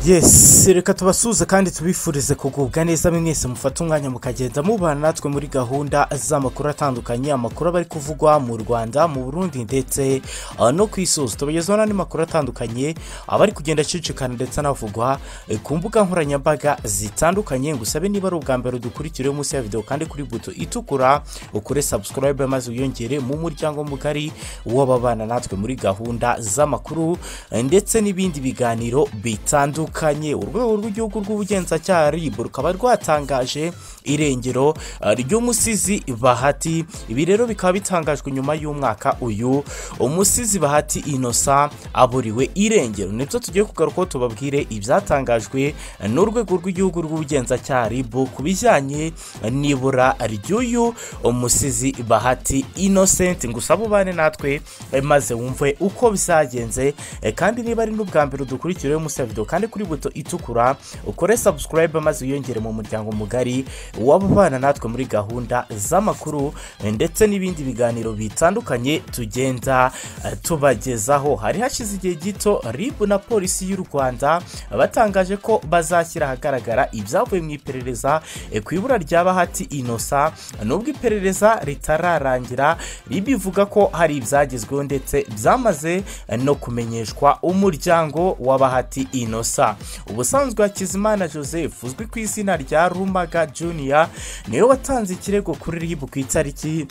yesi reka tubasuze kandi tubifurize kugubwa neza mwese mufata umwanya mukagenda mubana natwe muri gahunda z'amakuru atandukanye amakuru aba ari kuvugwa mu rwanda mu burundi ndetse ah, no ku isi hose tubagezaho n'andi makuru atandukanye aba ari kugenda acicikana ndetse anavugwa eh, ku mbuga nkoranyambaga zitandukanye ngusabe niba ari ubwa mbere dukurikiriye munsi ya videwo kandi kuri buto itukura ukore subscribe maze wiyongere mu muryango mugari w'ababana natwe muri gahunda z'amakuru eh, ndetse n'ibindi biganiro bitandukanye bitandukanye urwego rw'igihugu rw'ubugenzacyaha rib rukaba rwatangaje irengero uh, ry'umusizi bahati ibi rero bikaba bitangajwe nyuma y'umwaka uyu umusizi bahati inosa aburiwe irengero nibyo tugiye kugarukaho tubabwire ibyatangajwe n'urwego rw'igihugu rw'ubugenzacyaha rib ku bijyanye n'ibura ry'uyu umusizi bahati innocent gusa ubane natwe eh, maze wumve uko bizagenze eh, kandi niba ari n'ubwa mbere dukurikiriye munsi ya video kandi kuri buto itukura ukore subscribe maze wiyongere mu muryango mugari w'ababana natwe muri gahunda z'amakuru ndetse n'ibindi biganiro bitandukanye tugenda eh, tubagezaho hari hashize igihe gito rib na polisi y'u rwanda batangaje ko bazashyira ahagaragara ibyavuye mu iperereza eh, ku ibura rya bahati inosa nubwo iperereza ritararangira rib ivuga ko hari ibyagezweho ndetse byamaze eh, no kumenyeshwa umuryango wa bahati inosa gusa ubusanzwe hakizimana joseph uzwi ku izina rya rumaga junior niwe watanze ikirego kuri ribu ku itariki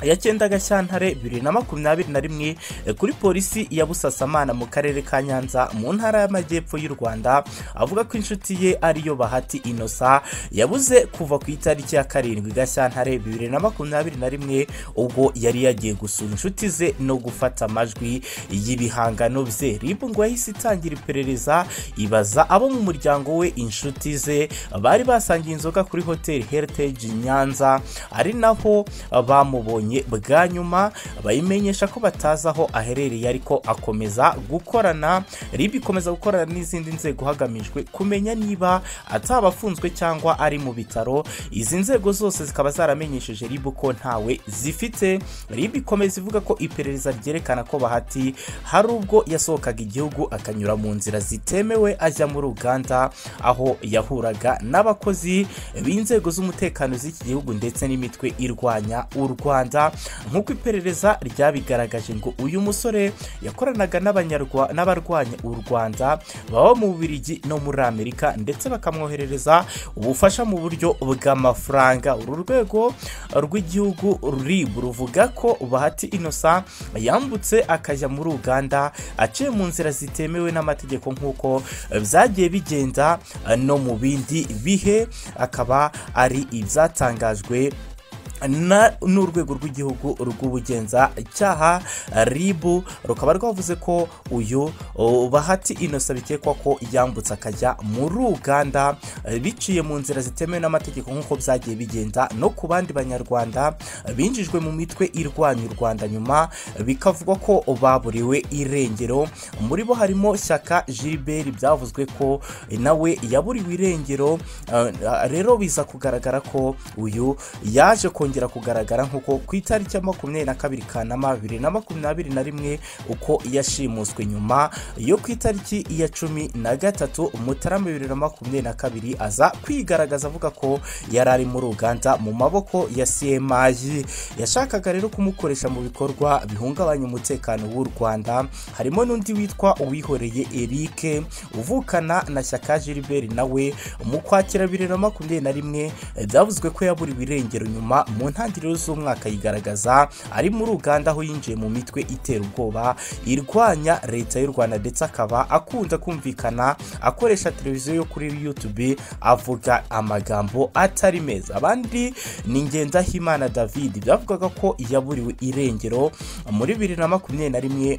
ya cyenda gashyantare bibiri na makumyabiri na rimwe eh, kuri polisi ya busasamana mu karere ka nyanza mu ntara y'amajyepfo y'u rwanda avuga ko inshuti ye ariyo bahati inosa yabuze kuva ku itariki ya karindwi gashyantare bibiri na makumyabiri na rimwe ubwo yari yagiye gusura inshuti ze no gufata amajwi y'ibihangano bye ribu ngo yahise itangira iperereza ibaza abo mu muryango we inshuti ze bari basangiye inzoga kuri hoteli heritage nyanza ari naho ah, bamubonye babonye bwa nyuma bayimenyesha ko batazi aho aherereye ariko akomeza gukorana rib ikomeza gukorana n'izindi nzego hagamijwe kumenya niba ataba afunzwe cyangwa ari mu bitaro izi nzego zose zikaba zaramenyesheje rib ko ntawe zifite rib ikomeza ivuga ko iperereza ryerekana ko bahati hari ubwo yasohokaga igihugu akanyura mu nzira zitemewe ajya muri uganda aho yahuraga n'abakozi b'inzego z'umutekano z'iki gihugu ndetse n'imitwe irwanya u rwanda nk'uko iperereza ryabigaragaje ngo uyu musore yakoranaga n'abarwanya u rwanda baba mu bubirigi no muri amerika ndetse bakamwoherereza ubufasha mu buryo bw'amafaranga uru rwego rw'igihugu rib ruvuga ko bahati inosa yambutse akajya muri uganda aciye mu nzira zitemewe n'amategeko nk'uko byagiye bigenda no mu bindi bihe akaba ari ibyatangajwe n'urwego rw'igihugu rw'ubugenzacyaha ribu rukaba rwavuze ko uyu bahati inosa bikekwa ko yambutse akajya muri uganda biciye mu nzira zitemewe n'amategeko nk'uko byagiye bigenda no ku bandi banyarwanda binjijwe mu mitwe irwanya u rwanda nyuma bikavugwa ko baburiwe irengero muri bo harimo shyaka gilbert byavuzwe ko nawe yaburiwe irengero rero biza kugaragara ko uyu yaje ko kongera kugaragara nk'uko ku itariki ya makumyabiri na kabiri kanama bibiri na makumyabiri na rimwe uko yashimuswe nyuma yo ku itariki ya cumi na gatatu mutarama bibiri na makumyabiri na kabiri aza kwigaragaza avuga ko yari ari muri uganda mu maboko ya cmi yashakaga rero kumukoresha mu bikorwa bihungabanya umutekano w'u rwanda harimo n'undi witwa uwihoreye eric uvukana na shyaka gilbert nawe mu kwakira bibiri na makumyabiri na rimwe byavuzwe ko yaburiwe irengero nyuma mu ntangiriro z'umwaka yigaragaza ari muri uganda aho yinjiye mu mitwe itera ubwoba irwanya leta y'u rwanda ndetse akaba akunda kumvikana akoresha televiziyo yo kuri yutube avuga amagambo atari meza abandi ni ngendahimana david byavugaga ko yaburiwe irengero muri bibiri na makumyabiri na rimwe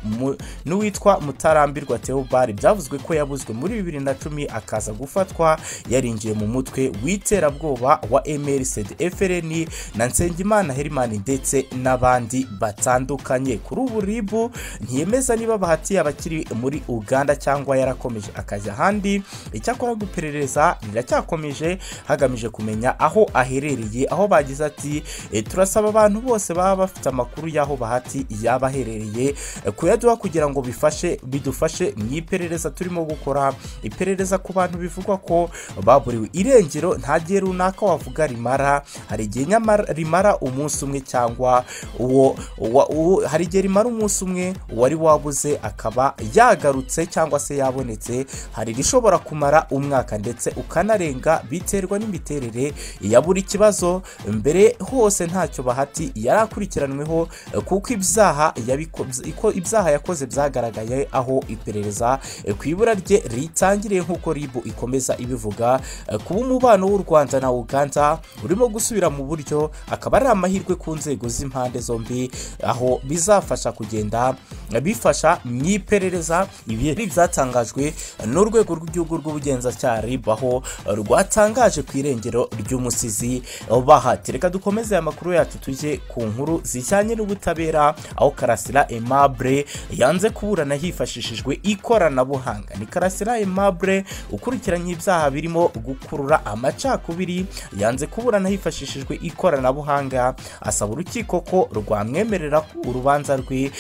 n'uwitwa mutarambirwa theobald byavuzwe ko yabuzwe muri bibiri na cumi akaza gufatwa yarinjiye mu mutwe w'iterabwoba wa mrcd frn na nsengimana herimani ndetse n'abandi batandukanye kuri ubu ribu ntiyemeza niba bahatiye abakiri muri uganda cyangwa yarakomeje akajya ahandi icyakora guperereza riracyakomeje hagamije kumenya aho aherereye aho bagize ati "Eh, turasaba abantu bose baba bafite amakuru y'aho bahati yaba aherereye eh, kuyaduha kugira ngo bifashe bidufashe mu iperereza turimo gukora iperereza ku bantu bivugwa ko baburiwe irengero nta gihe runaka wavuga rimara hari igihe nyamara rimara umunsi umwe cyangwa uwo uwa- uwo- hari igihe rimara umunsi umwe uwari wabuze akaba yagarutse cyangwa se yabonetse hari irishobora kumara umwaka ndetse ukanarenga biterwa n'imiterere ya buri kibazo mbere hose ntacyo bahati yari akurikiranweho eh, kuko ibyaha yabiko- iko- ibyaha yakoze byagaragaye aho iperereza eh, ku ibura rye ritangiriye nk'uko ribu ikomeza ibivuga eh, kuba umubano w'u rwanda na uganda urimo gusubira mu buryo akaba ari amahirwe ku nzego z'impande zombi aho bizafasha kugenda eh, bifasha mu iperereza ibi ari ibyatangajwe n'urwego rw'igihugu rw'ubugenzacyaha rib aho rwatangaje ku irengero ry'umusizi bahati reka dukomeze aya makuru yacu tujye ku nkuru zijyanye n'ubutabera aho karasira aimable yanze kuburana hifashishijwe ikoranabuhanga ni karasira aimable ukurikiranye ibyaha birimo gukurura amacakubiri yanze kuburana hifashishijwe ikoranabuhanga asaba urukiko ko rwamwemerera ko urubanza rwe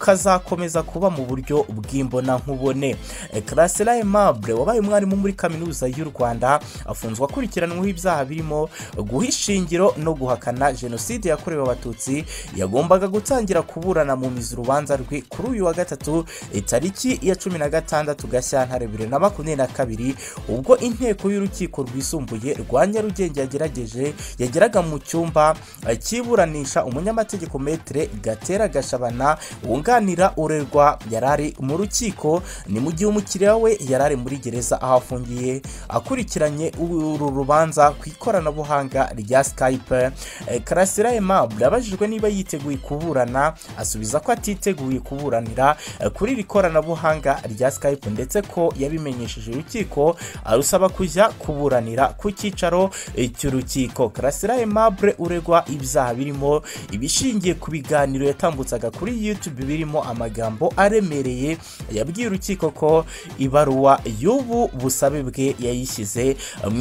rukazakomeza kuba mu buryo bw'imbonankubone Eh, karasira aimable wabaye umwarimu muri kaminuza y'u rwanda afunzwe akurikiranweho ibyaha birimo guha ishingiro no guhakana jenoside yakorewe abatutsi yagombaga gutangira kuburana mu mizi urubanza rwe kuri uyu wa gatatu itariki ya cumi na gatandatu gashyantare bibiri na makumyabiri na kabiri ubwo inteko y'urukiko rwisumbuye rwa nyarugenge yagerageje yageraga mu cyumba eh, cy'iburanisha umunyamategeko metere gatera gashabana wunganira urerwa yari ari mu rukiko ni mu gihe umukiriya we yari ari muri gereza aho afungiye akurikiranye uru rubanza ku ikoranabuhanga rya skype Eh, karasira aimable abajijwe niba yiteguye kuburana asubiza ko atiteguye kuburanira eh, kuri iri koranabuhanga rya skype ndetse ko yabimenyesheje urukiko arusaba kujya kuburanira ku cyicaro eh, cy'urukiko karasira aimable uregwa ibyaha birimo ibishingiye ku biganiro yatambutsaga kuri youtube birimo amagambo aremereye yabwiye urukiko ko ibaruwa y'ubu busabe bwe yayishyize mu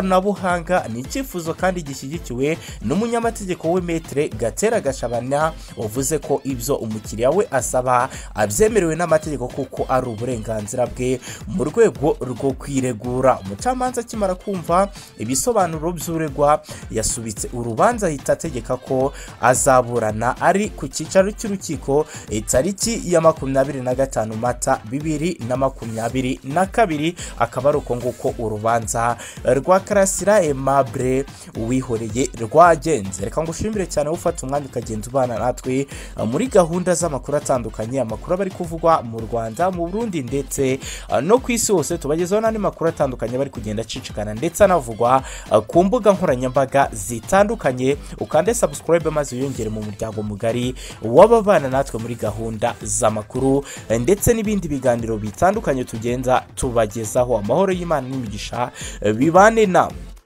ikoranabuhanga ni icyifuzo kandi gishyigikiwe n'umunyamategeko we metere gatera gashabana wavuze ko ibyo umukiriya we asaba abyemerewe n'amategeko kuko ari uburenganzira bwe mu rwego rwo kwiregura umucamanza akimara kumva ibisobanuro by'uregwa yasubitse urubanza ahita ategeka ko azaburana ari ku cyicaro cy'urukiko itariki ya makumyabiri na gatanu mata bibiri na makumyabiri na kabiri akaba ari uko nguko urubanza rwa karasira aimable uwihoreye rwagenze reka ngushimire cyane wowe ufata umwanya ukagenda ubana natwe eh, muri gahunda z'amakuru atandukanye amakuru aba ari kuvugwa mu rwanda mu burundi ndetse eh, no ku isi hose tubagezaho n'andi makuru atandukanye aba ari kugenda acicikana ndetse anavugwa eh, ku mbuga nkoranyambaga zitandukanye ukande subscribe maze wiyongere mu muryango mugari w'ababana natwe muri gahunda z'amakuru eh, ndetse n'ibindi biganiro bitandukanye tugenda tubagezaho amahoro y'imana n'imigisha eh, bibane namwe